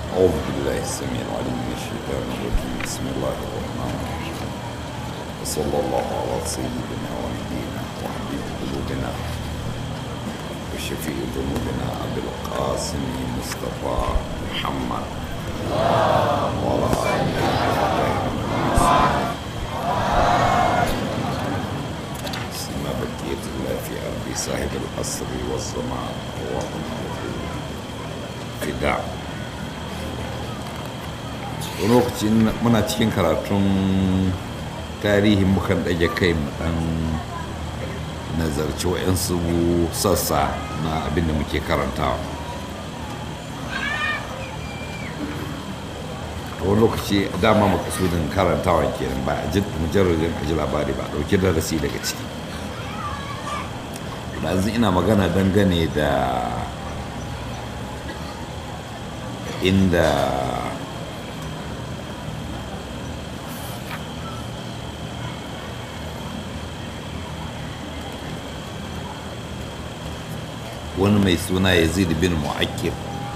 أعوذ بالله السميع العليم من الشيطان الرجيم بسم الله الرحمن الرحيم وصلى الله على سيدنا ونبينا وحبيب قلوبنا وشفيع ذنوبنا أبي القاسم مصطفى محمد وعلى آله وصحبه سما بقية الله في أرض صاحب العصر والزمان اللهم fida lokacin muna cikin karatun tarihin mukan ɗage kai mu ɗan nazarci wa'yansu sassa na abin da muke karantawa wani lokaci dama makasudin karantawa kenan ba a mujarrajin aji labari ba ɗauki darasi daga ciki yanzu ina magana dangane da inda wani mai suna yazid bin mu'akkib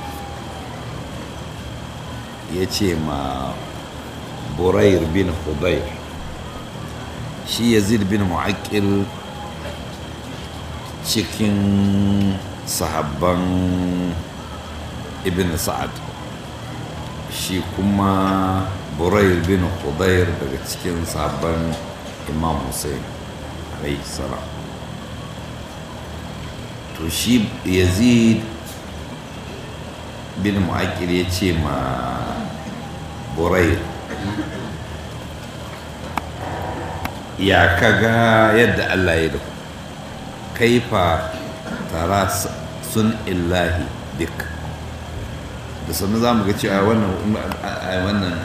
ya ce ma burair bin hudayr shi yazid bin mu'akkil cikin sahabban ibn sa'ad shi kuma burair bin hudayr daga cikin sabon imam hussein alayhi salam to shi yazid bin mu'akir ya ce ma burair ya kaga yadda allah ya da kaifa tara sun illahi duk da sannu za mu ga cewa wannan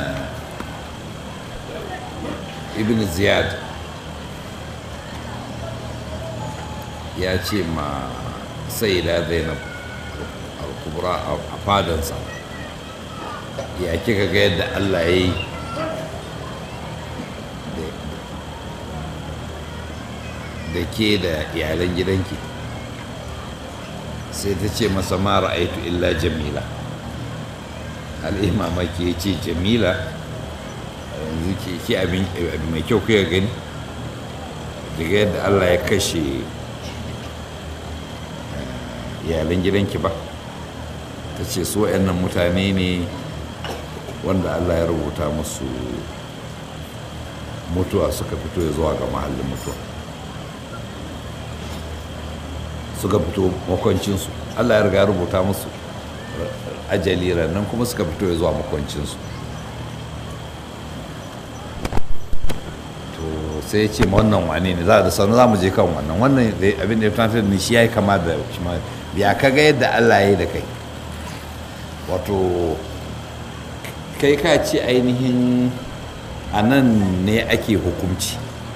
ibn ziyad ya ce ma sai da zainab al-kubra a fadansa ya kika ga yadda allah ya yi da ke da iyalan gidanki sai ta ce masa mara aitu illa jamila al'imamaki ya ce jamila yanzu ke abin mai kyau kuya gani daga yadda allah ya kashe iyalan gidanki ba ta ce su nan mutane ne wanda allah ya rubuta musu mutuwa suka fito ya zuwa ga mahallin mutuwa suka fito makwancinsu allah ya riga rubuta musu ajali nan kuma suka fito ya zuwa makwancinsu to sai ce ma wannan wane ne za da sanu za mu je kan wannan wannan abin da ya fi da shi ya yi kama da shi ma ya kaga yadda allah ya yi da kai wato kai ka ce ainihin a nan ne ake hukunci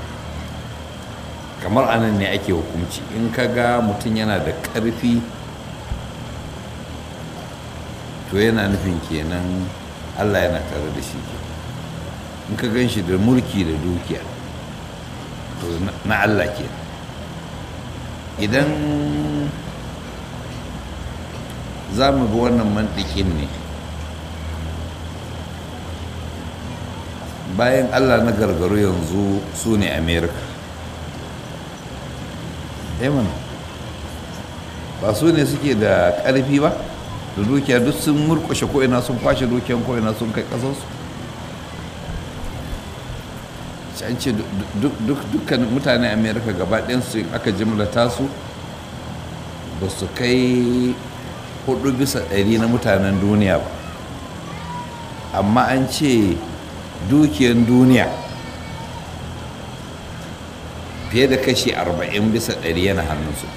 kamar a nan ne ake hukunci in ka ga mutum yana da ƙarfi to yana nufin kenan allah yana tare da shi ke in ka gan shi da mulki da dukiya to na allah ke idan za mu bi wannan mantikin ne bayan allah na gargaru yanzu su ne amerika mana ba su ne suke da ƙarfi ba da dukiya duk sun murkushe ko'ina sun kwashe dukiyan ko'ina sun kai ƙasarsu an ce dukkan mutane amerika gaba su aka jimlata su ba su kai hudu bisa ɗari na mutanen duniya ba amma an ce dukiyan duniya fiye da kashi 40 bisa ɗari yana hannunsu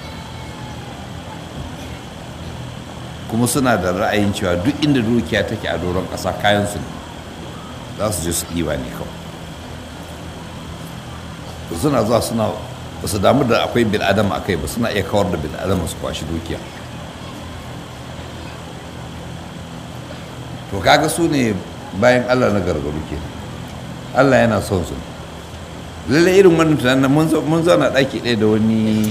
kuma suna da ra'ayin cewa duk inda dukiya take a doron ƙasa kayansu ne za su je su ɗiba ne kawai suna zuwa suna ba su damu da akwai bil'adama a kai ba suna iya kawar da bil'adama su kwashi dukiya to kaga su ne bayan allah na gargaru ke allah yana son su lalle irin wannan tunanin mun zauna ɗaki ɗaya da wani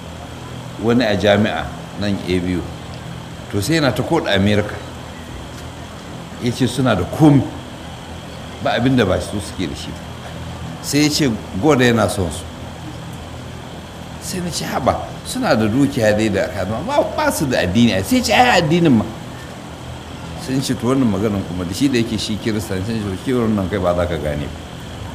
wani a jami'a nan a biyu to sai yana ta koda america ya ce suna da komi ba abin da ba su suke da shi sai ya ce goda yana son su sai na ce haba suna da dukiya dai da kama ba ba su da addini sai ce ai addinin ma sun ce to wannan maganin kuma da shi da yake shi kiristan sun ce shi wannan kai ba za ka gane ba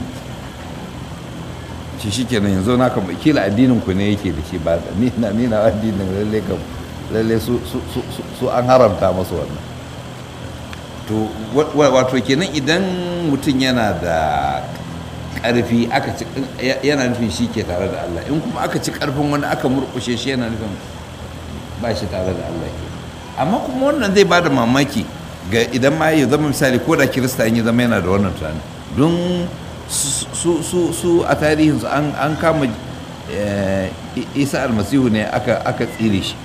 shi shi kenan yanzu na kama kila addinin ku ne yake da shi ba da ni na ni na addinin lalle kam lalle su su su su an haramta masu wannan to wato kenan idan mutum yana da karfi aka ci yana nufin shi ke tare da Allah in kuma aka ci karfin wani aka murkushe shi yana nufin ba shi tare da Allah ke amma kuma wannan zai bada mamaki ga idan ma ya zama misali ko da kirista in ya zama yana da wannan tunani don su su su a tarihinsu an kama isa almasihu ne aka tsire shi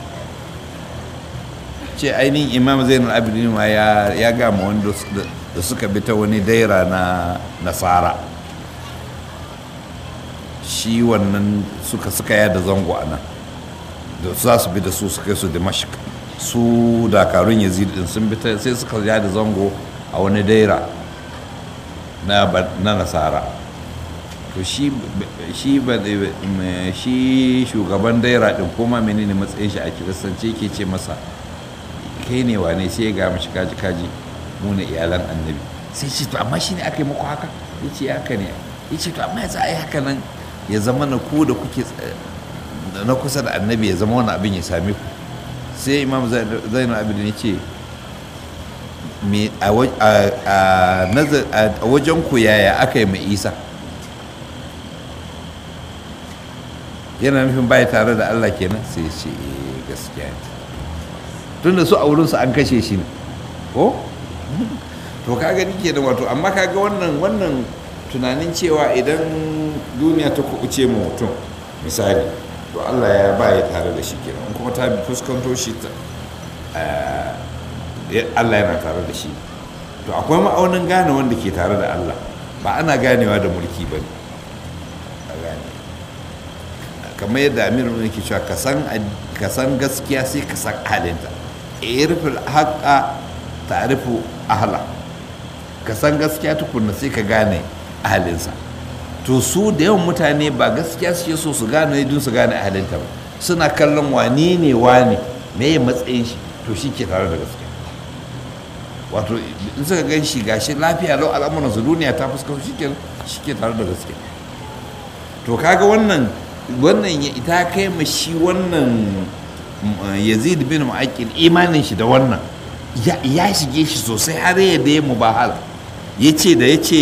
ce ainihin imam zainal abidin ma ya gama wanda da suka bi ta wani daira na nasara shi wannan suka suka yada zango a nan da za su bi da su suka su dimashq su dakarun yazid din sun bi sai suka yada zango a wani daira na nasara to shi shi shi shugaban daira din kuma menene matsayin shi a kiristanci ke ce masa kai ne wane sai ya ga mashi kaji kaji mu ne iyalan annabi sai ce to amma shi ne aka yi muku haka ya ce haka ne ya ce to amma ya za a yi haka nan ya zama na ku da kuke na kusa da annabi ya zama wani abin ya same ku sai imam zainul abidin ya ce a wajen ku yaya aka yi mai isa yana nufin baya tare da allah kenan sai ce gaskiya ne tunda su a wurinsu an kashe shi ne ko to ka gani ke da wato amma kaga wannan wannan tunanin cewa idan duniya ta kuɓuce ma mutum misali to allah ya baya tare da shi kenan kuma ta fuskanto shi ta allah yana tare da shi to akwai ma'aunin gane wanda ke tare da allah ba ana ganewa da mulki ba ne kamar yadda amir ne ke cewa ka san gaskiya sai ka san halinta irfil haƙa ta'rifu ahla ka san gaskiya tukunna sai ka gane ahalinsa to su da yawan mutane ba gaskiya suke so su gane don su gane ahalinta ba suna kallon wani ne wani me ya matsayin shi to shi ke tare da gaskiya wato in suka gan shi gashi lafiya lau al'amuran su duniya ta fuskar shi ke tare da gaskiya to kaga wannan wannan ita kai ma shi wannan yazid bin mu'aqqil imanin shi da wannan ya shige shi sosai har ya da ya mubahala ya ce da ya ce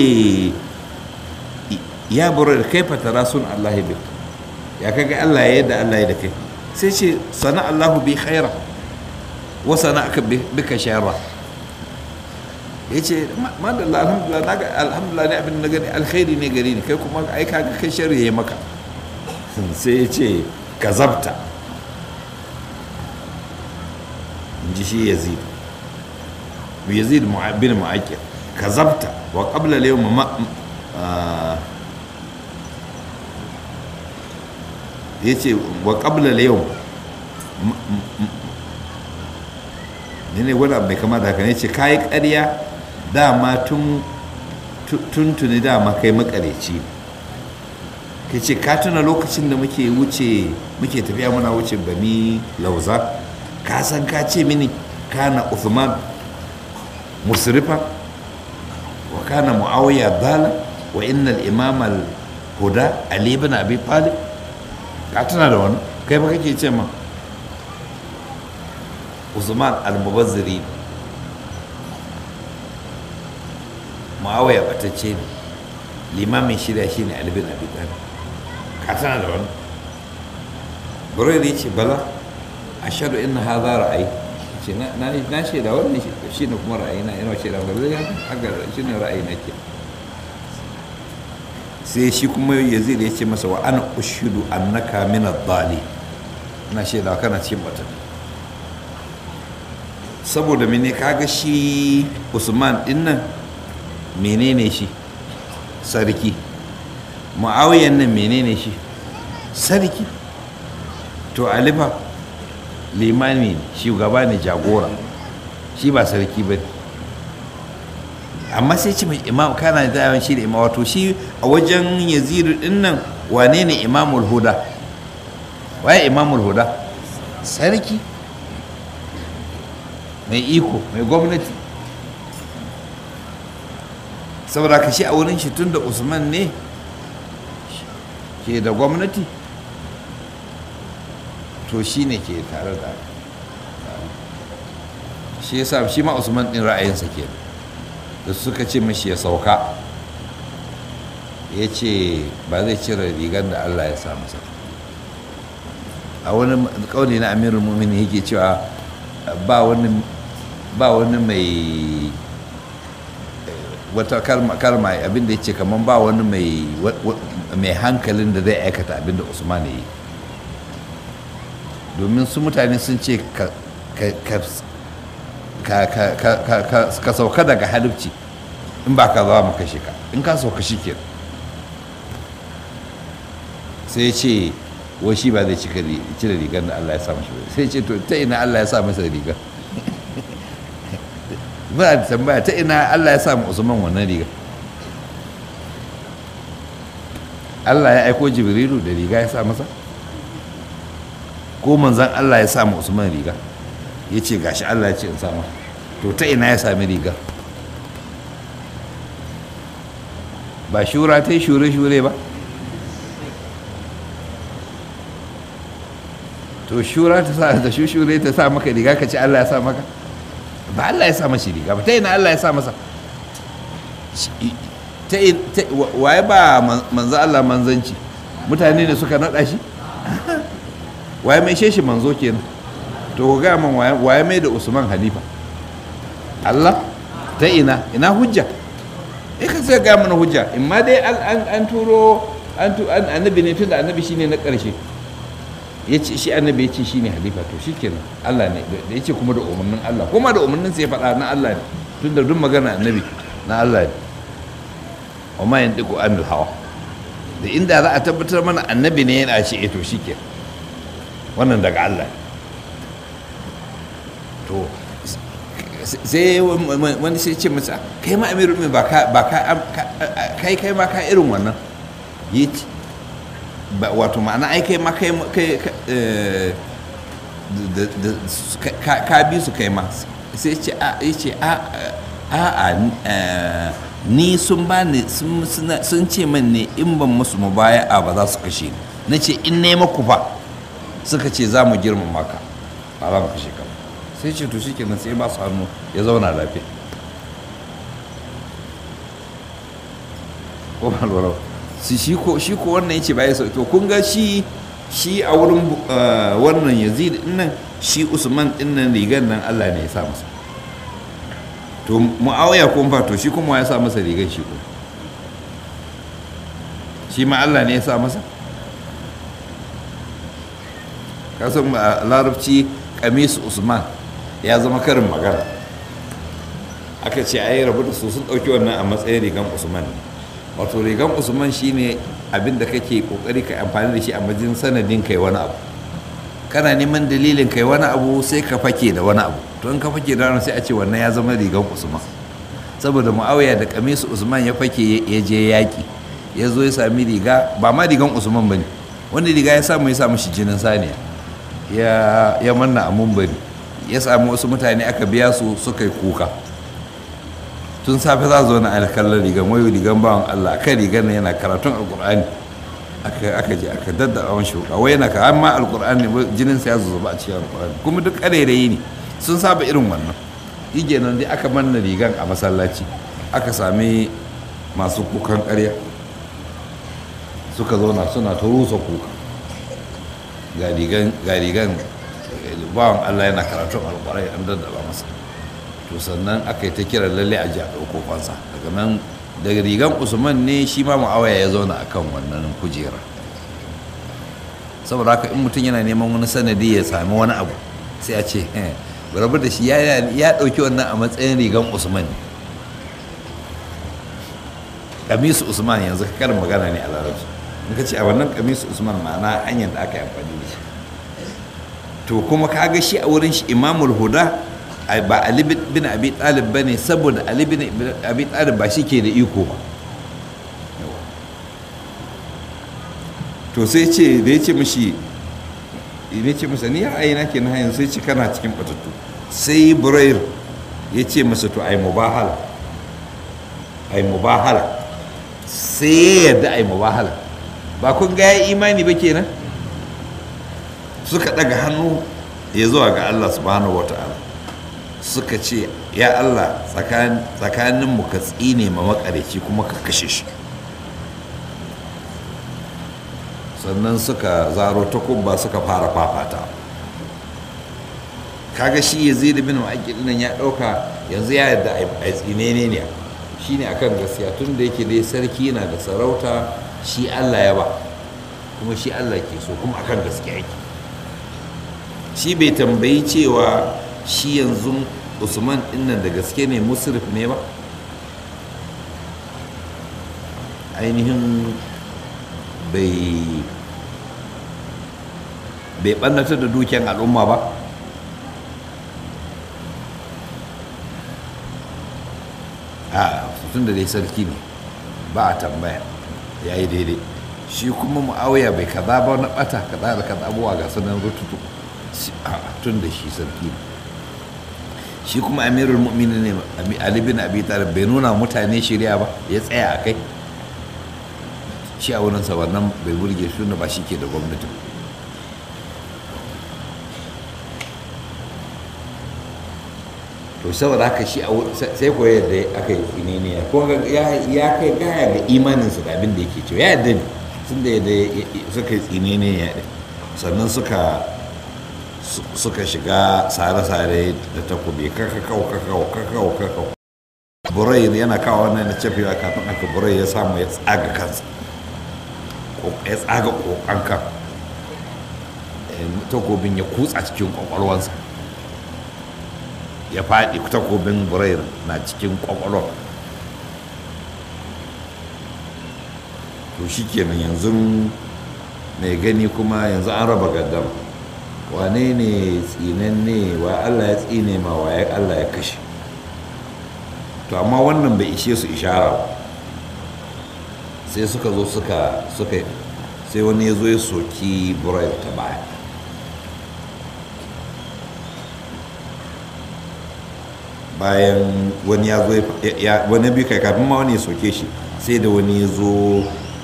ya buru da kai fatara sun Allah bi ya kaga Allah ya yadda Allah ya da kai sai ce sana Allahu bi khaira wa sana aka bika shara ya ce madalla alhamdulillah na ga alhamdulillah ne abin da gani alkhairi ne gari ne kai kuma ai kaga kai shari ya yi maka sai ya ce ka zabta in ji shi yazid yazid bin mu'akkil ka zabta wa qabla al ma ya ce wa qabla al ne ne wani abu mai kama da haka ne ce kayi ƙarya dama tun tuntuni dama kai makareci ka ce ka tuna lokacin da muke wuce muke tafiya muna wuce bani lauza ka san ka ce mini kana uthman musrifa wa kana muawiya dala wa innal imam al huda ali ibn abi talib ka tuna da wani kai ba kake ce ma usman al-mubazziri muawiya batacce ne limamin shirya shi ne albin abi talib ka tana da wani burai da ce bala a shaɗu ina ha za ra'ayi ce na shaida wannan shi ne kuma ra'ayi na yana shaida ba zai haka shi ne ra'ayi na ke sai shi kuma yazid ya ce masa wa ana ushidu annaka min ad-dali ina shaida kana cikin batun saboda mene kaga shi usman din nan menene shi sarki mu'awiyan nan menene shi sarki to alifa limani shugaba ne jagora shi ba sarki ba amma sai ce mai imam kana da yawan shi da imam wato shi a wajen yazidu din nan wane ne imamul huda waye imamul huda sarki mai iko mai gwamnati saboda ka shi a wurin shi tun da usman ne ke da gwamnati to shi ne ke tare da shi yasa shi ma usman din ra'ayinsa ke da suka ce mashi ya sauka ya ce ba zai cire rigar da allah ya sa masa a wani kauli na amirul mumini yake cewa ba wani ba wani mai wata kalma kalma abinda ya ce kamar ba wani mai mai hankalin da zai aikata abinda usman ya yi domin su mutane sun ce ka sauka daga halifci in ba ka zama maka shi ka in ka sauka shi ke sai ce wai shi ba zai cire rigar da Allah ya sa mashi sai ce to ta ina Allah ya sa masa rigar muna da tambaya ta ina Allah ya sa mu Usman wannan rigar Allah ya aiko Jibrilu da riga ya sa masa ko manzan Allah ya sa mu Usman riga ya ce gashi Allah ya ce in sama to ta ina ya sami rigar ba shura ta yi shure-shure ba to shura ta sa da shushure ta sa maka riga ka ce Allah ya sa maka ba Allah ya sa mashi riga ba ta ina Allah ya sa masa waye ba manzo Allah manzanci mutane ne suka naɗa shi waye mai sheshi manzo kenan to ku gaya man waye mai da usman halifa Allah ta ina ina hujja eh ka sai gaya mana hujja in ma dai an turo annabi ne tun da annabi shine na ƙarshe ya ce shi annabi ya ce shi ne halifa to shi kenan Allah ne da ya ce kuma da umarnin Allah kuma da umarnin sai faɗa na Allah ne tun da duk magana annabi na Allah ne wa ma yantiqu anil hawa da inda za a tabbatar mana annabi ne yana ce eh to shi kenan wannan daga Allah ne to sai wani sai ce masa kai ma amirul ba ka ba ka kai kai ma ka irin wannan yi wato ma'ana ai kai ma kai ka bi su kai ma sai ce a ce a a ni sun ba ni sun ce min ne in ban musu mubaya'a ba za su kashe ni na ce in ne maku fa suka ce za mu girmama ka ba za mu kashe ka sai ce to shikenan sai ba su hannu ya zauna lafiya ko ba lura shi ko shi ko wannan yace bai so to kun ga shi shi a wurin wannan Yazid din nan shi Usman din nan rigar nan Allah ne ya sa masa to Muawiya ko fa to shi kuma ya sa masa rigar shi ko shi ma Allah ne ya sa masa kasan larabci kamis Usman ya zama karin magana aka ce ai rabu da su sun ɗauki wannan a matsayin rigan Usman ne wato rigan usman shine abin da kake kokari ka amfani da shi a majin sanadin kai wani abu kana neman dalilin kai wani abu sai ka fake da wani abu to in ka fake da wani sai a ce wannan ya zama rigan usman saboda muawiya da kamisu usman ya fake ya je yaki ya zo ya sami riga ba ma rigan usman bane wanda riga ya samu ya samu shi jinin saniya ya ya manna a mumbari ya samu wasu mutane aka biya su suka yi kuka tun safe za zo na alkallar rigan wayo rigan bawan Allah kan rigan yana karatun alkur'ani aka je aka daddaba wani shuka wai yana ka amma alkur'ani jinin sa ya zuba a cikin alkur'ani kuma duk karerayi ne sun saba irin wannan yige nan dai aka manna rigan a masallaci aka sami masu kukan ƙarya suka zauna suna ta rusa kuka ga rigan bawan Allah yana karatun alkur'ani an daddaba masa to sannan aka yi ta kira lalle a ji a ɗauko fansa daga nan daga rigan usman ne shi ma ma'awaya ya zauna a kan wannan kujera saboda haka in mutum yana neman wani sanadi ya sami wani abu sai a ce rabu da shi ya ɗauki wannan a matsayin rigan usman kamisu usman yanzu karin magana ne a larabci in ka ce a wannan kamisu usman ma'ana hanyar da aka yi amfani da shi to kuma ka ga shi a wurin shi imamul huda ba ali bin abi talib ba ne saboda ali bin abi talib ba shi ke da iko ba to sai ce da ya ce mashi ya ce masa ni ra'ayi na ke na hayan sai ce kana cikin batattu sai burair ya ce masa to ai mubahala ai mubahala sai ya yarda ai mubahala ba kun ga ya imani ba kenan suka daga hannu ya zuwa ga Allah subhanahu wata'ala suka ce ya Allah tsakanin mu ka tsine ma makareci kuma ka kashe shi sannan suka zaro takubba suka fara fafata kaga shi ya zai da bin ma'aikil nan ya ɗauka yanzu ya yarda a tsine ne ne shi ne akan gaskiya tun da yake dai sarki na da sarauta shi allah ya ba kuma shi allah ke so kuma akan gaskiya yake shi bai tambayi cewa shi yanzu usman dinnan da gaske ne musrif ne ba ainihin bai bai ɓannatar da dukiyar al'umma ba a tun da dai sarki ne ba a tambaya ya yi daidai shi kuma mu'awiya bai kaza ba na bata kaza da kaza abuwa ga sanar rututu tun da shi sarki ne shi kuma amirul mu'minin ne ali bin abi talib bai nuna mutane shirya ba ya tsaya a kai shi a wurinsa wannan bai burge shi ba shi ke da gwamnati to saboda haka shi sai ko yadda aka yi tsininiya ko ya kai gaya ga imaninsu da abin da yake cewa ya yadda ne sun da yadda suka yi tsininiya ɗin sannan suka suka shiga sare-sare da takobi kakakau kakakau kakakau kakakau burai yana kawo wannan na cefewa kafin aka burai ya samu ya tsaga kansa ya tsaga kokan kan takobin ya kutsa cikin kwakwalwansa ya faɗi takobin burair na cikin kwakwalwar to shi kenan yanzu mai gani kuma yanzu an raba gaddam wane ne tsinanne wa allah ya tsine ma wa allah ya kashe to amma wannan bai ishe su ishara ba sai suka zo suka suka sai wani ya zo ya soki burair ta baya bayan wani ya zo wani bi kai kafin ma wani ya soke shi sai da wani ya zo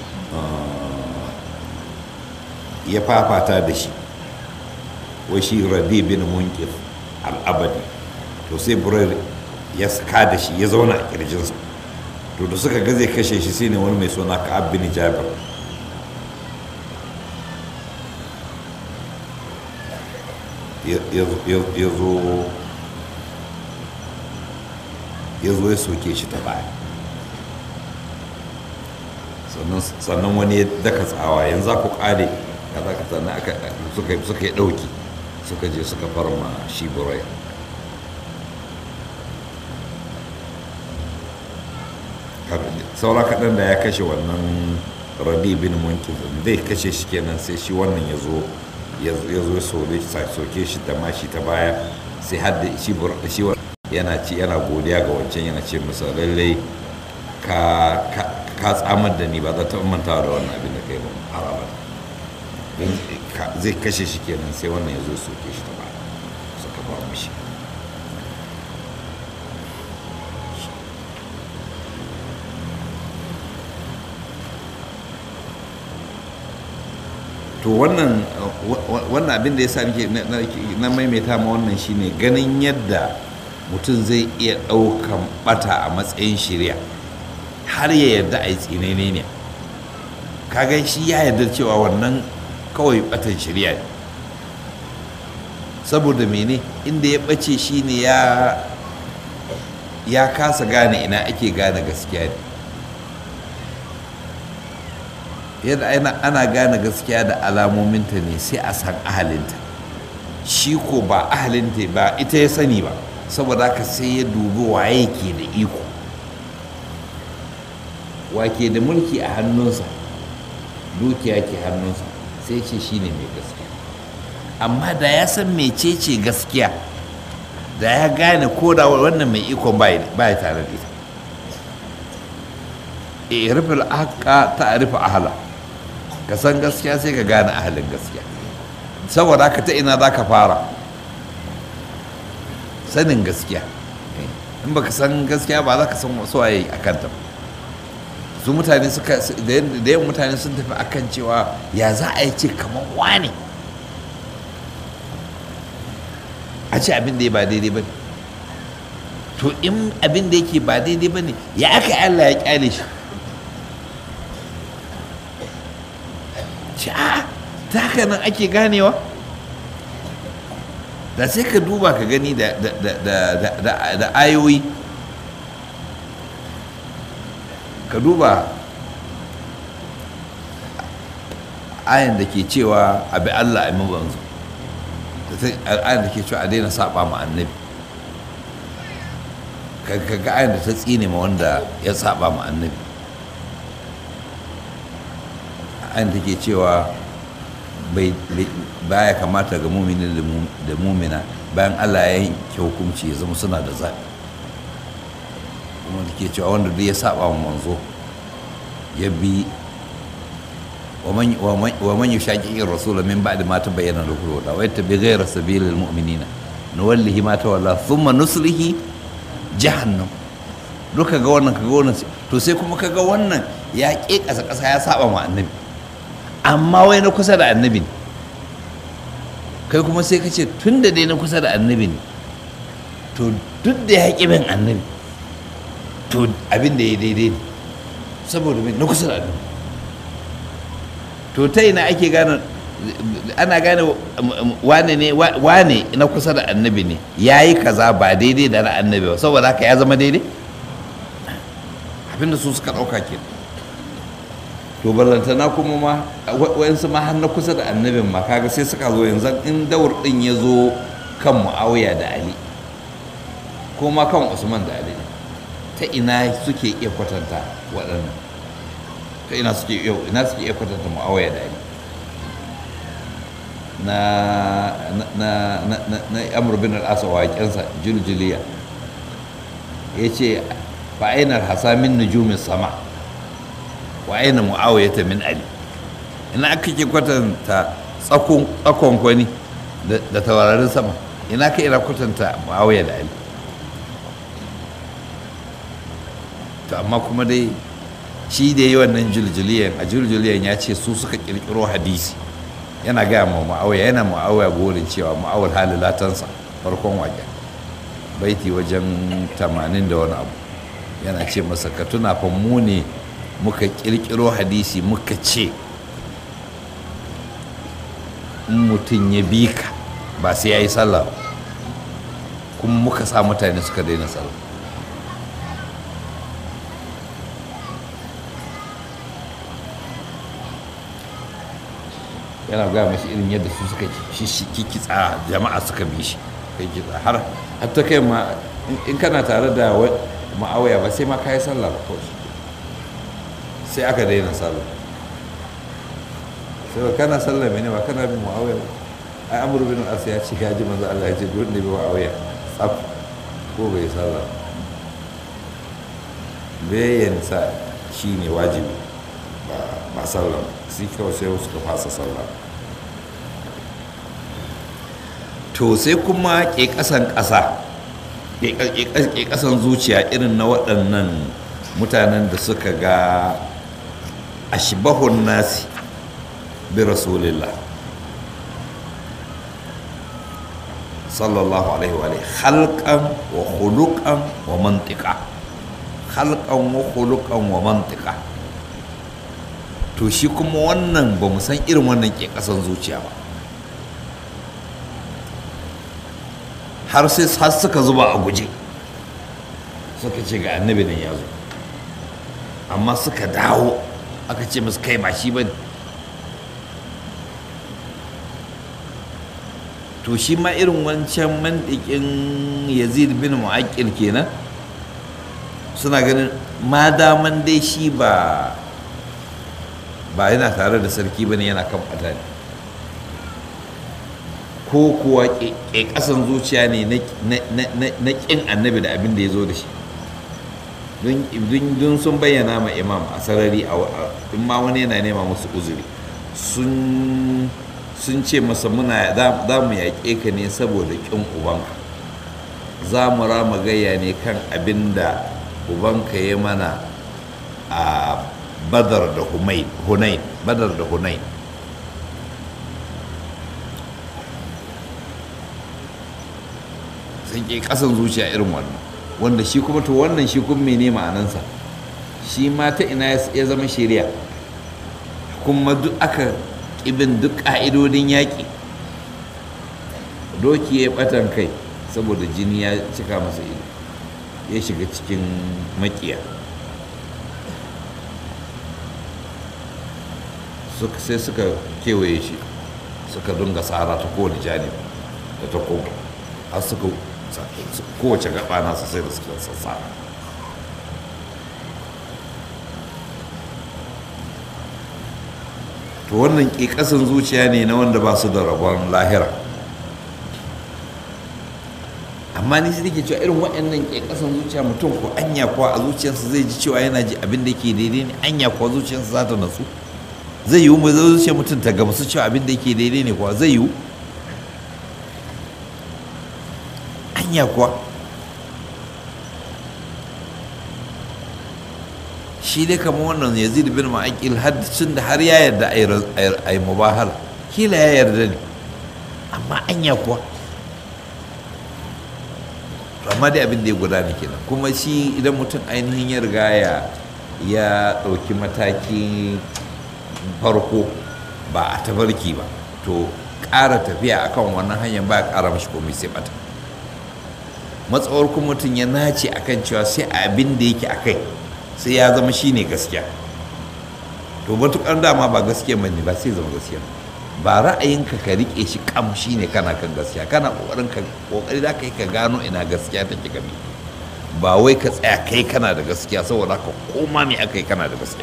ya fafata da shi wai shi rabi bin munkif al'abadi to sai burar ya saka da shi ya zauna a kirjinsa to da suka ga zai kashe shi sai ne wani mai suna ka'ab bin jabir ya zo ya zo ya soke shi ta baya sannan wani ya daka tsawa yanzu za ku kare kaza ka sannan suka yi ɗauki suka je suka farma shi burai saura kaɗan da ya kashe wannan rabi bin munkin zai kashe shi kenan sai shi wannan ya zo ya zo ya soke shi da mashi ta baya sai hadda shi yana ci yana godiya ga wancan yana ce masa lallai ka tsamar da ni ba za ta mantawa da wannan abin da kai ba haraba zai kashe shi kenan sai wannan ya zo soke shi ta baya suka ba mishi to wannan wannan abin da ya sa na maimaita ma wannan shine ganin yadda mutum zai iya ɗaukan bata a matsayin shirya har ya yarda a yi tsinene ne kagan shi ya yarda cewa wannan kawai batan shirya ne saboda mene inda ya ɓace shi ne ya kasa gane ina ake gane gaskiya ne yadda ana gane gaskiya da alamominta ne sai a san ahalinta shi ko ba ahalinta ba ita ya sani ba saboda haka sai ya dubi waye ke da iko wake da mulki a hannunsa dukiya ke hannunsa sai ce shi ne mai gaskiya amma da ya san mecece gaskiya da ya gane ko da wannan mai ikon ba ya tare da ita irifin haka ta arifa ahala ka san gaskiya sai ka gane ahalin gaskiya saboda haka ta ina za ka fara sanin gaskiya in baka san gaskiya ba za ka san wasu waye a kanta ba su mutane suka da yawan mutane sun tafi akan cewa ya za a yi ce kamar wane a ce abin da ya ba daidai ba ne to in abin da yake ba daidai ba ne ya aka Allah ya kyale shi ce a ta haka nan ake ganewa da sai ka duba ka gani da ayoyi ka duba ayan da ke cewa abi Allah a mabanzu ayan da ke cewa a daina saba ma annabi ka ga ayan da ta tsine ma wanda ya saba ma annabi ayan da ke cewa baya kamata ga mumini da mumina bayan Allah ya yanke hukunci ya zama suna da zaɓi kuma da ke cewa wanda duk ya saba wa manzo ya bi wa man yushaqiqir rasul min ba'di ma tabayyana lahu al-huda wa yattabi ghayra sabilil mu'minina nuwallihi ma tawalla thumma nuslihi jahannam duka ga wannan kaga wannan to sai kuma kaga wannan ya ke kasa kasa ya saba wa annabi amma wai na kusa da annabi ne kai kuma sai ka ce tun da dai na kusa da annabi ne to duk da ya ƙi bin annabi to abin da ya daidai ne saboda mai na kusa da annabi to ta ina ake gane ana gane wane ne wane na kusa da annabi ne ya yi kaza ba daidai da na annabi ba saboda haka ya zama daidai abinda su suka ɗauka ke to ballantana kuma ma wayansu ma har na kusa da annabin ma kaga sai suka zo yanzu in daur din ya zo kan mu'awiya da ali ko ma kan usman da ali ta ina suke iya kwatanta waɗannan ta ina suke iya ina suke iya kwatanta mu'awiya da ali na na na na na amr bin al-as waƙensa juljuliya yace fa ainar hasamin nujumis sama wa aina mu'awiyata min ali ina aka ke kwatanta tsakon tsakon kwani da taurarin sama ina ka ina kwatanta mu'awiya da ali to amma kuma dai shi da yi wannan juljuliyan a juljuliyan ya ce su suka kirkiro hadisi yana gaya ma mu'awiya yana mu'awiya gorin cewa mu'awar halilatansa farkon wajen baiti wajen tamanin da wani abu yana ce masa ka tuna fa mu ne muka kirkiro hadisi muka ce in mutum ya bi ka ba sai ya yi sallah kuma muka sa mutane suka daina sallah yana gaya mashi irin yadda su suka kikitsa jama'a suka bi shi kai kitsa har hatta kai ma in kana tare da ma'awaya ba sai ma ka yi sallah ba kawai sai aka daina sallah sai ba kana sallah mene ba kana bin muawiya ba ai amru bin al ya ce ya ji manzo Allah ya ce duk ne bi muawiya tsaf ko bai sallah bayan sa shine wajibi ba ba sallah sai kawai sai wasu ka fasa sallah to sai kuma ke kasan kasa ke kasan zuciya irin na waɗannan mutanen da suka ga ashbahun nasi bi rasulillah sallallahu alaihi wa alihi halqan wa khuluqan wa mantiqa halqan wa khuluqan wa mantiqa to shi kuma wannan ba mu san irin wannan ke kasan zuciya ba har sai har suka zuba a guje suka ce ga annabi nan ya zo amma suka dawo aka ce musu kai ba shi ba ne to shi ma irin wancan mandikin yazid bin mu'aqqil kenan suna ganin ma daman dai shi ba ba yana tare da sarki bane yana kan bata ne ko kuwa ƙasan zuciya ne na ƙin annabi da abin da ya zo da shi don sun bayyana ma imam a sarari in ma wani yana nema musu uzuri sun ce masa muna za mu yaƙe ka ne saboda ƙin ubanka za mu rama gayya ne kan abin da ubanka ya mana a badar da hunain badar da hunain sun ke kasan zuciya irin wannan wanda shi kuma to wannan shi kuma mene ma'anansa shi ma ta ina ya zama shari'a kuma duk aka ƙibin duk ƙa'idodin yaƙi doki ya ɓatan kai saboda jini ya cika masa ido ya shiga cikin makiya sai suka kewaye shi suka dunga tsara ta kowane janib da ta kowa har suka kowace gaba nasa sai da suka sassa to wannan ƙiƙasin zuciya ne na wanda ba su da rabon lahira amma ni sai nake cewa irin waɗannan ƙiƙasin zuciya mutum ko anya kuwa a zuciyarsa zai ji cewa yana ji abin da ke daidai ne anya kuwa zuciyarsa za ta natsu zai yiwu mai zuciyar mutum ta gamsu cewa abin da ke daidai ne kuwa zai yiwu anya kuwa shi dai kamar wannan yazid bin ma'aƙil haddacin da har ya yarda a yi mubahala kila ya yarda ne amma anya kuwa amma dai abin da ya gudana kenan kuma shi idan mutum ainihin ya riga ya ɗauki mataki farko ba a tabarki ba to ƙara tafiya akan wannan hanyar ba ya ƙara mashi komai sai bata matsawar kuma mutum ya nace akan cewa sai abin da yake akai sai ya zama shine gaskiya to matukar dama ba gaskiya ba ne ba sai zama gaskiya ba ra'ayinka ka rike shi kam shine kana kan gaskiya kana kokarin ka kokari da kai ka gano ina gaskiya take gabi ba wai ka tsaya kai kana da gaskiya saboda ka koma me aka yi kana da gaskiya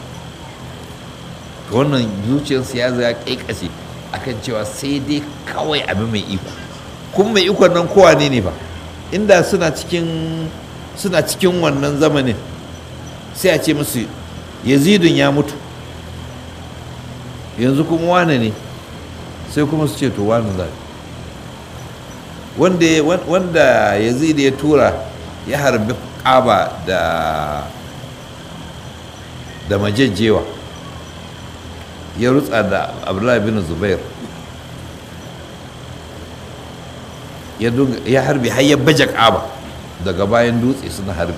to wannan zuciyarsa ya zaya kai kashe akan cewa sai dai kawai abin mai iko kuma mai ikon nan kowa ne ne ba inda suna cikin suna cikin wannan zamanin sai a ce musu yazidun ya mutu yanzu kuma wane ne sai kuma su ce to wane za wanda wanda yazid ya tura ya harbi kaba da da majajjewa ya rutsa da abdullahi bin zubair ya harbi har ya baje kaba daga bayan dutse suna harbi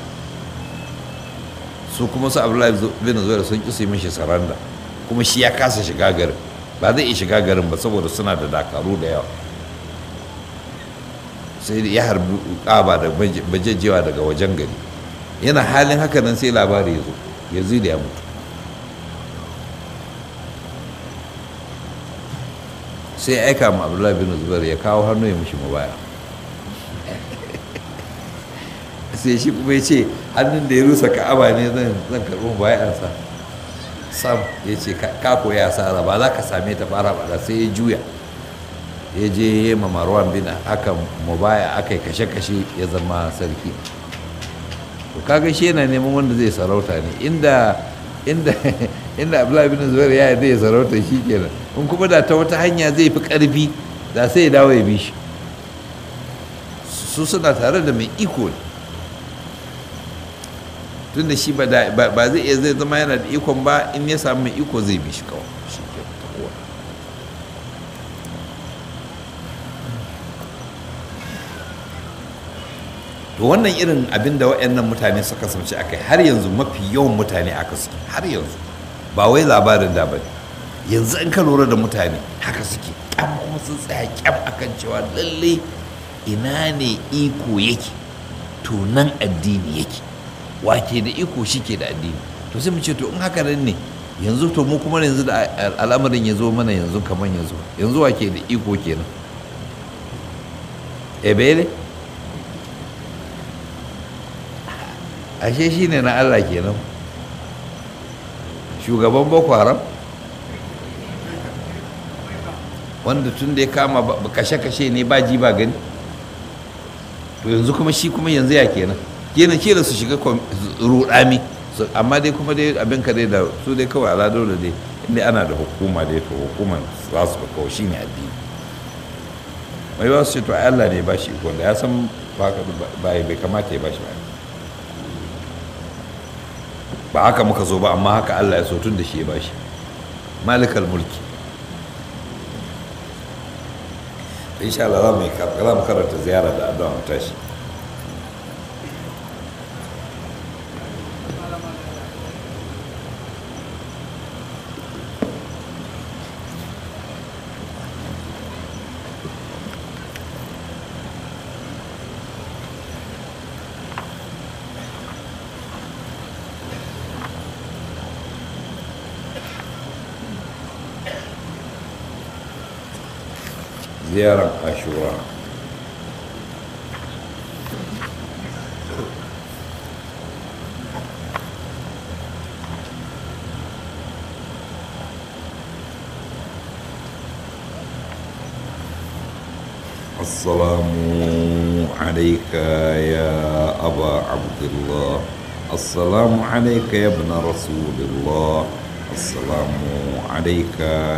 su kuma su abdullahi bin zubair sun ƙi su yi mishi saranda kuma shi ya kasa shiga garin ba zai iya shiga garin ba saboda suna da dakaru da yawa sai ya harbi kaba da bajejewa daga wajen gari yana halin haka nan sai labari ya zo yanzu da ya mutu sai ya aika ma abdullahi bin zubair ya kawo hannu ya mishi mubaya sai shi kuma ya ce hannun da ya rusa ka'aba ne zan karɓi mubayansa sam ya ce ka koya asara ba za ka same ta fara ba sai ya juya ya je ya ma marwan bin aka mubaya aka yi kashe-kashe ya zama sarki to kaga shi yana neman wanda zai sarauta ne inda inda inda abdullahi bin zubair ya yarda ya sarauta shi kenan in kuma da ta wata hanya zai fi karfi da sai ya dawo ya bi shi su suna tare da mai iko ne tun da shi ba zai iya zai zama yana da ikon ba in ya samu mai iko zai bi shi kawai shi ke kowa to wannan irin abin da waɗannan mutane suka samci akai har yanzu mafi yawan mutane aka suke har yanzu ba wai labarin da ba yanzu in ka lura da mutane haka suke kyam kuma sun tsaya kyam akan cewa lalle ina ne iko yake to nan addini yake wake da iko shi ke da addini to sai mu ce to in haka nan ne yanzu to mu kuma yanzu da al'amarin ya zo mana yanzu kamar yanzu yanzu wake da iko kenan ebele ashe shi ne na allah kenan shugaban boko haram wanda tun da ya kama kashe-kashe ne ba ji ba gani to yanzu kuma shi kuma yanzu ya kenan kenan kila su shiga rudami amma dai kuma dai abin ka dai da su dai kawai ala dole dai inda ana da hukuma dai to hukuman za su kawai shi ne addini mai ba su ce to Allah ne ba shi wanda ya san ba bai kamata ya ba shi ba ba haka muka zo ba amma haka Allah ya so tun da shi ya ba shi malikal mulki insha Allah za mu karanta ziyara da addu'a mu tashi ziyarar ashura السلام عليك يا أبا عبد الله السلام عليك يا ابن رسول الله السلام عليك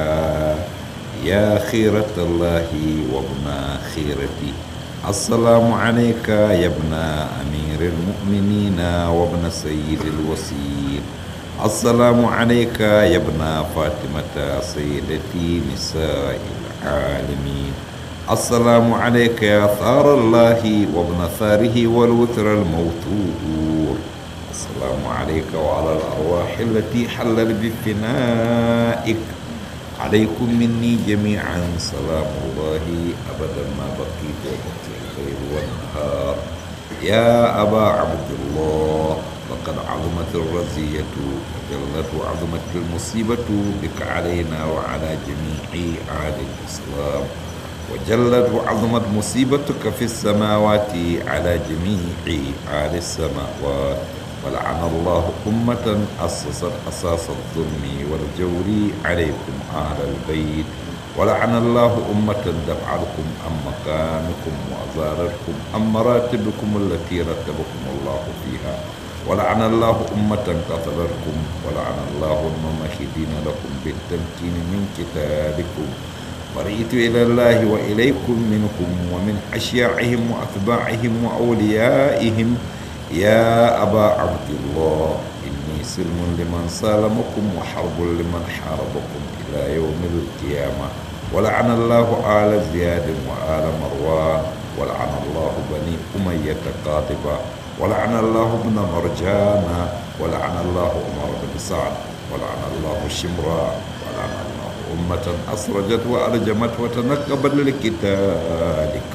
يا خيرة الله وابن خيرتي السلام عليك يا ابن أمير المؤمنين وابن سيد الوسيل السلام عليك يا ابن فاطمة سيدتي نساء العالمين السلام عليك يا ثار الله وابن ثاره والوتر الموتور السلام عليك وعلى الأرواح التي حلت بفنائك عليكم مني جميعا سلام الله أبدا ما بقيت وبقي الليل والنهار يا أبا عبد الله لقد عظمت الرزية وجلت وعظمت المصيبة بك علينا وعلى جميع أهل الإسلام وجلت وعظمت مصيبتك في السماوات على جميع أهل السماوات ولعن الله أمة أسست أساس الظلم والجور عليكم أهل البيت ولعن الله أمة دفعتكم عن مكانكم وأزارتكم عن مراتبكم التي رتبكم الله فيها ولعن الله أمة قتلتكم ولعن الله الممهدين لكم بالتمكين من كتابكم ورئيت إلى الله وإليكم منكم ومن أشياعهم وأتباعهم وأوليائهم يا أبا عبد الله إني سلم لمن سالمكم وحرب لمن حاربكم إلى يوم القيامة ولعن الله آل زياد وآل مروان ولعن الله بني أمية قاطبة ولعن الله ابن مرجان ولعن الله عمر بن سعد ولعن الله شمران ولعن الله أمة أسرجت وأرجمت وتنقبت لقتالك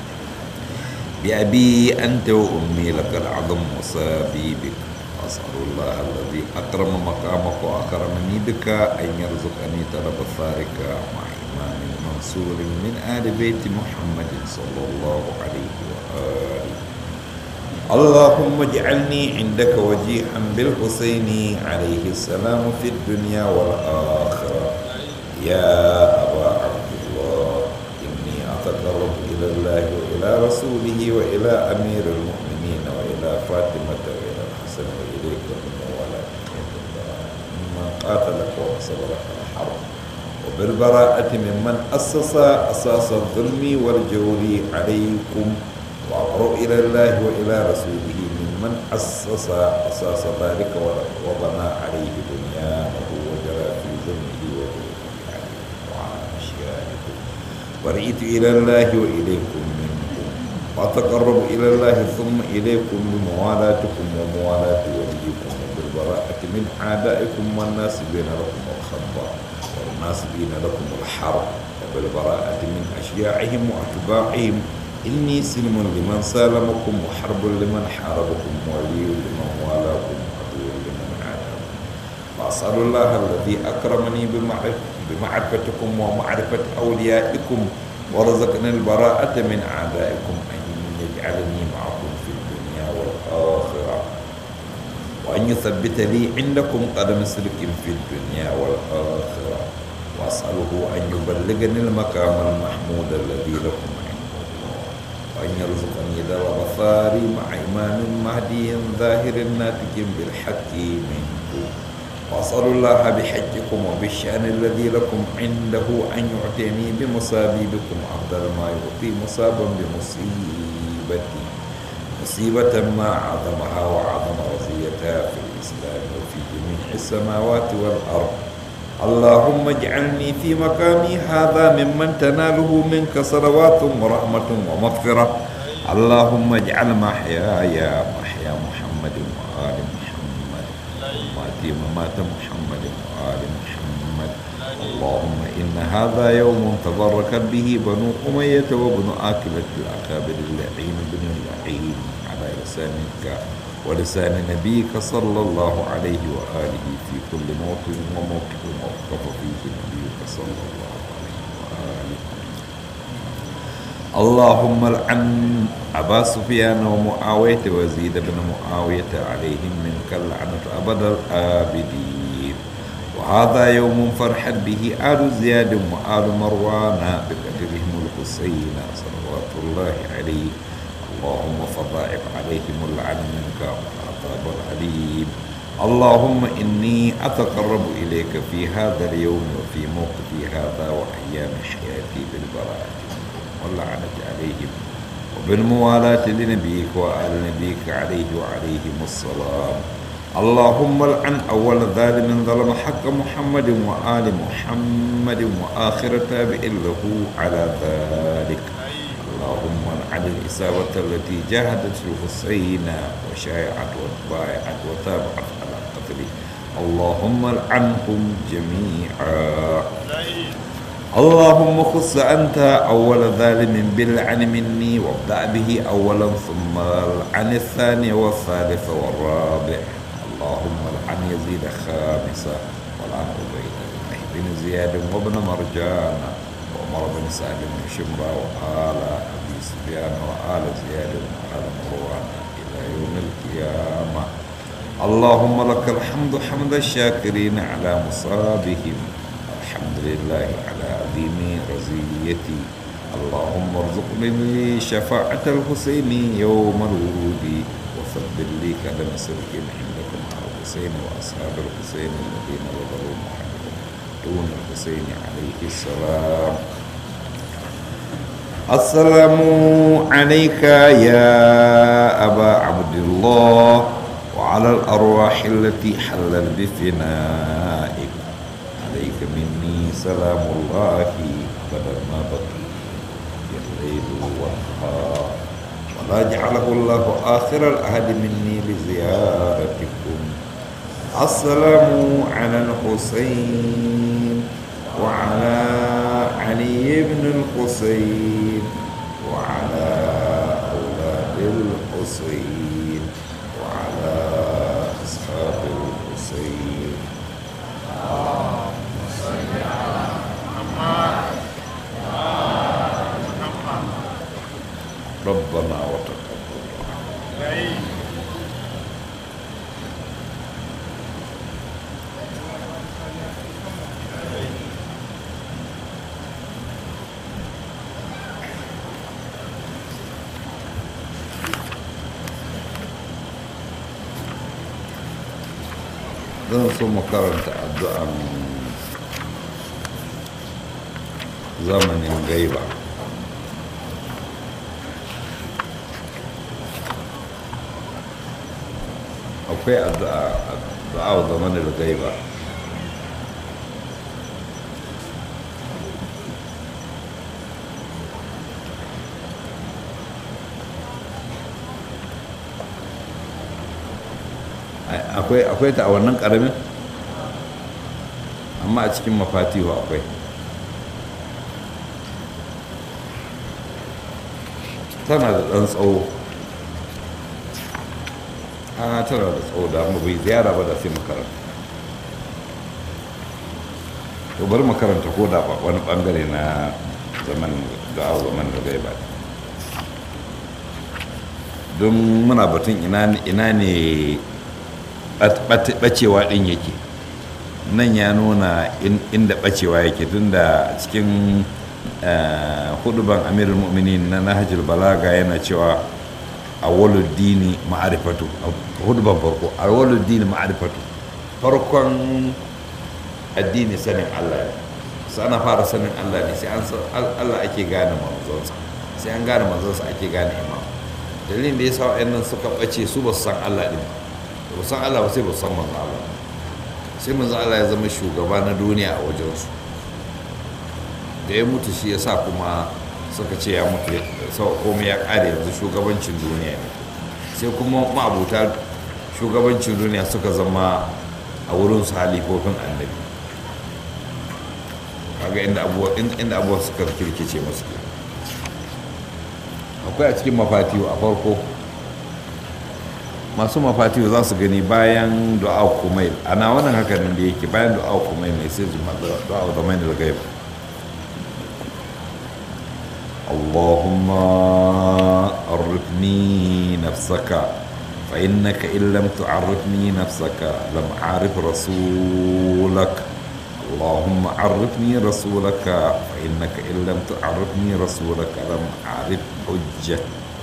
بأبي أنت وأمي لك العظم وصابي بك وأسأل الله الذي أكرم مقامك وأكرمني بك أن يرزقني طلب ثارك مع إمام منصور من آل بيت محمد صلى الله عليه وآله اللهم اجعلني عندك وجيها بالحسين عليه السلام في الدنيا والآخرة يا أبا عبد الله إني أتقرب إلى الله وإلى رسوله وإلى أمير المؤمنين وإلى فاطمة وإلى الحسن وإليك ومن مما قاتلك وصبرك الحرب وبالبراءة ممن أسس أساس الظلم والجور عليكم وأقرب إلى الله وإلى رسوله ممن أسس أساس ذلك وبنى عليه بنيانه وجرى في ظلمه وجوره عليه وعلى أشيائكم ورئيت إلى الله وإليكم منكم وأتقرب إلى الله ثم إليكم بموالاتكم وموالاة وليكم وبالبراءة من أعدائكم والناس بين لكم الخطأ والناس بين لكم الحرب وبالبراءة من أشياعهم وأتباعهم إني سلم لمن سالمكم وحرب لمن حاربكم ولي لمن والاكم عدو لمن عاداكم وأسأل الله الذي أكرمني بمعرفتكم ومعرفة أوليائكم ورزقني البراءة من أعدائكم أن يجعلني معكم في الدنيا والآخرة وأن يثبت لي عندكم قدم سلك في الدنيا والآخرة وأسأله أن يبلغني المقام المحمود الذي لكم عنده الله وأن يرزقني درب ثاري مع إمام مهدي ظاهر ناتج بالحق منه وأسأل الله بحجكم وبالشأن الذي لكم عنده أن يعطيني بمصابيبكم أفضل ما يعطي مصابا بمصيبتي مصيبة ما عظمها وعظم رزيتها في الإسلام وفي جميع السماوات والأرض اللهم اجعلني في مقامي هذا ممن تناله منك صلوات ورحمة ومغفرة اللهم اجعل محياي محيا محمد وآل محمد وماتي ممات محمد وآل محمد اللهم إن هذا يوم تبركت به بنو أمية وابن آكلة الأكابر اللعين بن اللعين على لسانك ولسان نبيك صلى الله عليه وآله في كل موطن وموقف وقف فيه نبيك صلى الله عليه وآله اللهم لعن أبا سفيان ومعاوية وزيد بن معاوية عليهم منك اللعنة أبد الآبدين وهذا يوم فرحت به آل زياد وآل مروان بقدرهم الحسين صلوات الله عليه اللهم فضاعف عليهم اللعن منك والعذاب الأليم اللهم إني أتقرب إليك في هذا اليوم وفي موقفي هذا وأيام حياتي بالبراءة واللعنة عليهم وبالموالاة لنبيك وآل نبيك عليه وعليهم السلام اللهم العن أول ظالم ظلم حق محمد وآل محمد وآخر تابع له على ذلك اللهم العن الإساوة التي جاهدت الحسين وشايعت واتباعت وتابعت على قتله اللهم العنهم جميعا اللهم خص أنت أول ظالم باللعن مني وابدأ به أولا ثم العن الثاني والثالث والرابع اللهم العن يزيد خامسا والعن عبيد الله بن زياد وابن مرجان وعمر بن سعد بن شمرة وآل أبي سفيان وآل زياد وآل مروان إلى يوم القيامة اللهم لك الحمد حمد الشاكرين على مصابهم الحمد لله على عظيم رزيتي اللهم ارزقني شفاعة الحسين يوم الورود وثبت لي كلام سلك عندكم على الحسين وأصحاب الحسين الذين بذلوا محمد دون الحسين عليه السلام السلام عليك يا أبا عبد الله وعلى الأرواح التي حلت بفنائك عليك مني سلام الله أبدا ما بقي الليل والنهار ولا جعله الله آخر العهد مني لزيارتكم السلام على الحسين وعلى علي بن الحسين وعلى أولاد الحسين وعلى أصحاب الحسين ربنا وتقبل zan so mu karanta addu'an zamanin gaiba akwai addu'a addu'a wa zamanin gaiba akwai akwai ta a wannan karamin amma a cikin mafatihu akwai tana da ɗan tsawo a tana da tsawo da mu bai ziyara ba da sai makaranta to bari makaranta ko da wani bangare na zaman da zaman da gai ba don muna batun ina ne bacewa ɗin yake nan ya nuna inda bacewa yake tunda cikin huduban amirul mu'minin na nahajul balaga yana cewa a dini ma'arifatu huduban farko a dini ma'arifatu farkon addini sanin allah ne sai ana fara sanin allah ne sai an allah ake gane manzonsa sai an gane manzonsa ake gane imam dalilin da ya sa wa'annan suka ɓace su ba su san allah ɗin ba san allah ba sai ba su san manzon allah sai manzon allah ya zama shugaba na duniya a wajensu da ya mutu shi ya sa kuma suka ce ya mutu sau komai ya ƙare yanzu shugabancin duniya ne sai kuma ma'abuta shugabancin duniya suka zama a wurin su halifofin annabi kaga inda abubuwa suka kirkice masu akwai a cikin mafatiyo a farko masu mafatiyo za su gani bayan du'a kumail ana wannan hakanin da yake bayan du'a kumail ne sai zuma du'a da mai da gaiba اللهم عرفني نفسك فإنك إن لم تعرفني نفسك لم أعرف رسولك اللهم عرفني رسولك فإنك إن لم تعرفني رسولك لم أعرف حجتك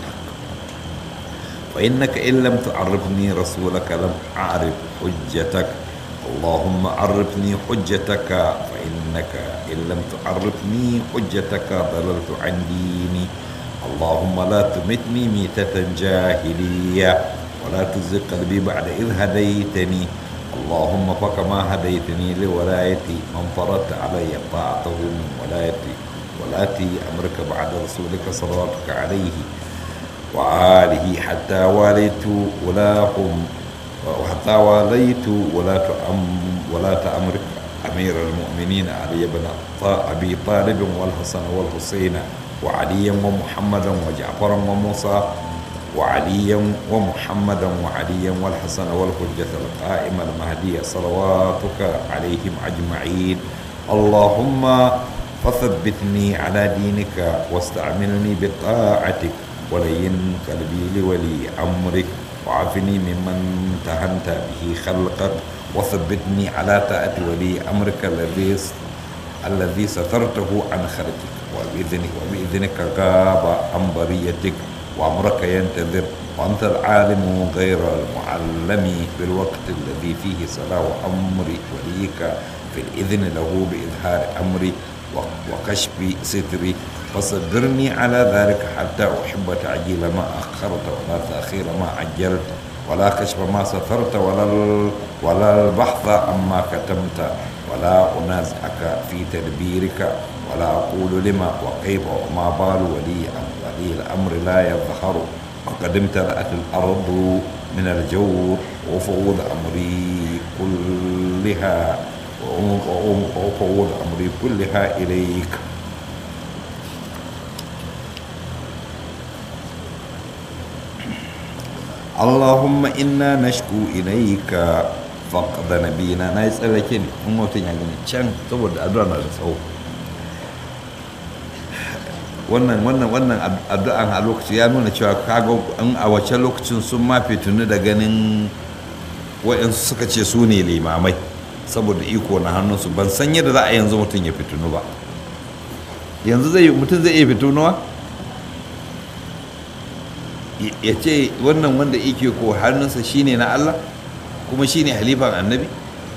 فإنك إن لم تعرفني رسولك لم أعرف حجتك اللهم عرفني حجتك فإنك إن لم تعرفني حجتك ضللت عن ديني اللهم لا تمتني ميتة جاهلية ولا تزغ قلبي بعد إذ هديتني اللهم فكما هديتني لولايتي من فرضت علي طاعته من ولايتي ولاتي أمرك بعد رسولك صلواتك عليه وآله حتى واليت ولاهم وحتى واليت ولاة أم ولاة أمرك أمير المؤمنين علي بن أبي طالب والحسن والحسين وعليا ومحمدا وجعفرا وموسى وعليا ومحمدا وعليا والحسن والحجة القائمة المهدية صلواتك عليهم أجمعين اللهم فثبتني على دينك واستعملني بطاعتك ولين قلبي لولي أمرك وعافني ممن تهنت به خلقك وثبتني على طاعة ولي أمرك الذي الذي سترته عن خلقك وبإذنك وبإذنك غاب عن بريتك وأمرك ينتظر وأنت العالم غير المعلم بالوقت الذي فيه صلاح أمر وليك في الإذن له بإظهار أمري وكشف ستري فصبرني على ذلك حتى أحب تعجيل ما أخرت ولا تأخير ما عجلت ولا كشف ما سترت ولا ولا البحث عما كتمت ولا أنازعك في تدبيرك ولا أقول لما وكيف وما بال ولي ولي الأمر لا يظهر وقد امتلأت الأرض من الجور وفوض أمري كلها وفوض أمري كلها إليك اللهم إنا نشكو إليك فقد نبينا na yi tsallake ne in mutum ya gani can saboda addu'a na da tsawo wannan wannan wannan addu'an a lokaci ya nuna cewa kaga in a wacce lokacin sun ma fitunu da ganin waɗansu suka ce su ne limamai saboda iko na hannunsu ban san yadda za a yanzu mutum ya fitunu ba yanzu zai mutum zai iya fitunuwa ya ce wannan wanda ike ko hannunsa shine na Allah kuma shine halifan annabi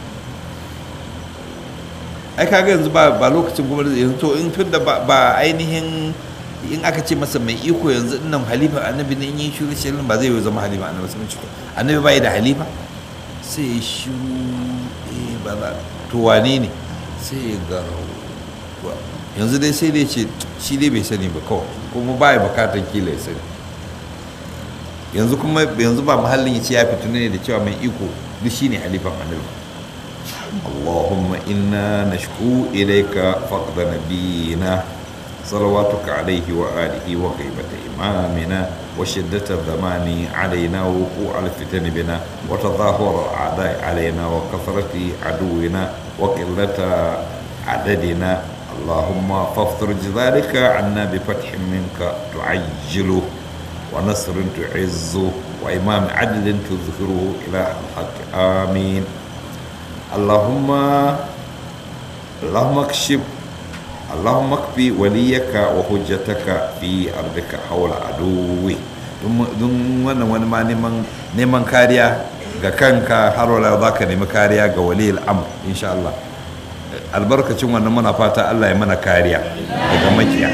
ai kaga yanzu ba ba lokacin kuma yanzu to in tun da ba ainihin in aka ce masa mai iko yanzu nan halifan annabi ne in yi shiru shirin ba zai yi zama halifan annabi sai ci annabi bai da halifa sai shiru eh ba za to wane ne sai ya garau yanzu dai sai dai ce shi dai bai sani ba kawai kuma ba ya bukatar kila ya sani yanzu kuma yanzu ba mahallin ya ce ya fito ne da cewa mai iko duk shi ne halifan annabi اللهم إنا نشكو إليك فقد نبينا صلواتك عليه وآله وغيبة إمامنا وشدة الزمان علينا ووقوع الفتن بنا وتظاهر الأعداء علينا وكثرة عدونا وقلة عددنا اللهم فافرج ذلك عنا بفتح منك تعجله ونصر تعزه وإمام عدل تظهره إلى الحق آمين allahumma allahumma kashif اللهم اكفي وليك وحجتك في ارضك حول عدوي don wannan wani ma neman kariya ga kanka har wala za ka nemi kariya ga wali al'amr insha Allah albarkacin wannan muna fata Allah ya mana kariya daga makiya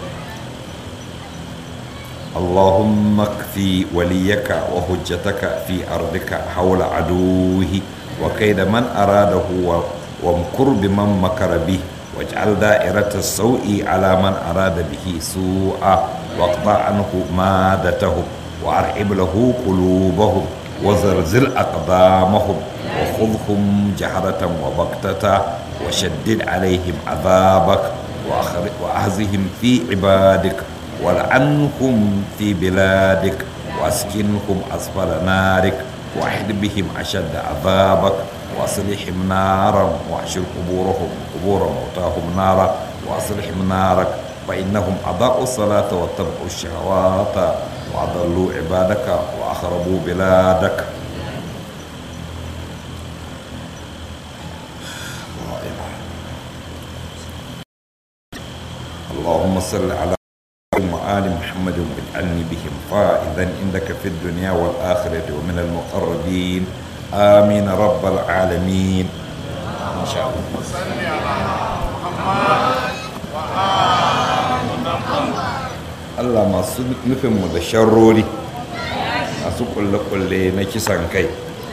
اللهم اكفي وليك وحجتك في أرضك حول عدوه وكيد من أراده وامكر بمن مكر به واجعل دائرة السوء على من أراد به سوءا واقطع عنه مادتهم وأرحب له قلوبهم وزلزل أقدامهم وخذهم جهرة وبكتة وشدد عليهم عذابك وأهزهم في عبادك والعنهم في بلادك وأسكنهم أسفل نارك وأحد بهم أشد عذابك وأصلحهم نارا واحشر قبورهم قبور موتاهم نارا وأصلحهم نارك فإنهم أضاءوا الصلاة واتبعوا الشهوات وأضلوا عبادك وأخربوا بلادك اللهم صل على وآل محمد واجعلني بهم فائزا عندك في الدنيا والآخرة ومن المقربين آمين رب العالمين إن شاء الله Allah masu nufinmu da sharrori masu kulle-kulle na kisan kai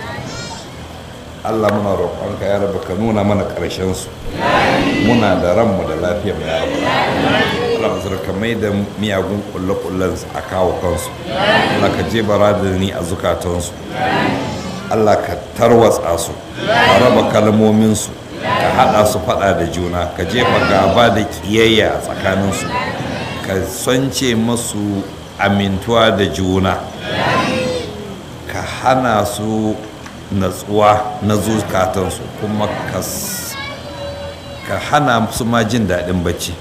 Allah muna roƙonka ya raba ka nuna mana ƙarshensu muna da ranmu da lafiyar ya raba Allah masu ka mai da miyagun kulle-kullen a kawo kansu Allah ka je ni a zukatansu Allah ka tarwatsa su ka raba kalmominsu ka haɗa su faɗa da juna ka jefa gaba da ƙiyayya a tsakaninsu ka sance masu amintuwa da juna ka hana su natsuwa na zukatansu kuma ka hana su ma jin daɗin bacci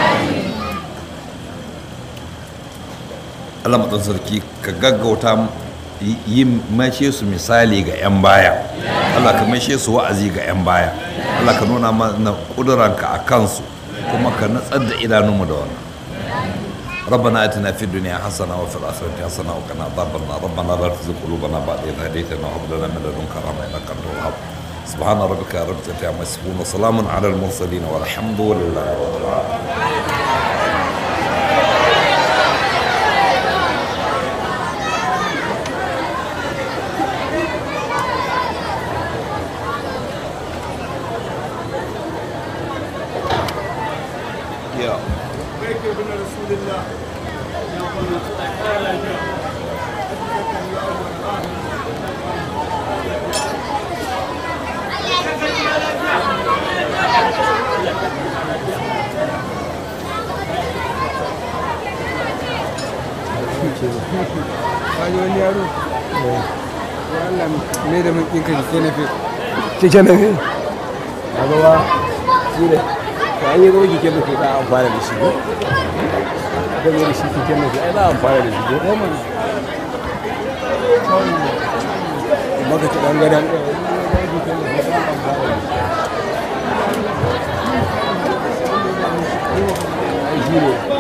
Allah matsan sarki ka gaggauta yi mashe su misali ga 'yan baya Allah ka mashe su wa'azi ga 'yan baya Allah ka nuna mana ƙuduranka a kansu kuma ka natsar da idanunmu da wannan ربنا اتنا في الدنيا حسنه وفي الاخره حسنه وقنا عذاب النار ربنا لا تزغ قلوبنا بعد اذ هديتنا وهب لنا من لدنك رحمه انك انت الوهاب سبحان ربك رب العزه عما يصفون وسلام على المرسلين والحمد لله رب العالمين Yeah. Kaji wani yaro? Ya Allah me da mun ɗinka keke na fi. Keke na fi? A gaba shi ne. Ka an yi zama keke na fi za a amfana da shi ko? Aka mai da shi keke na fi ai za a amfana da shi ko? Ɗaya mana. Maka ci ɗan gadon ɗaya. Ai shi ne.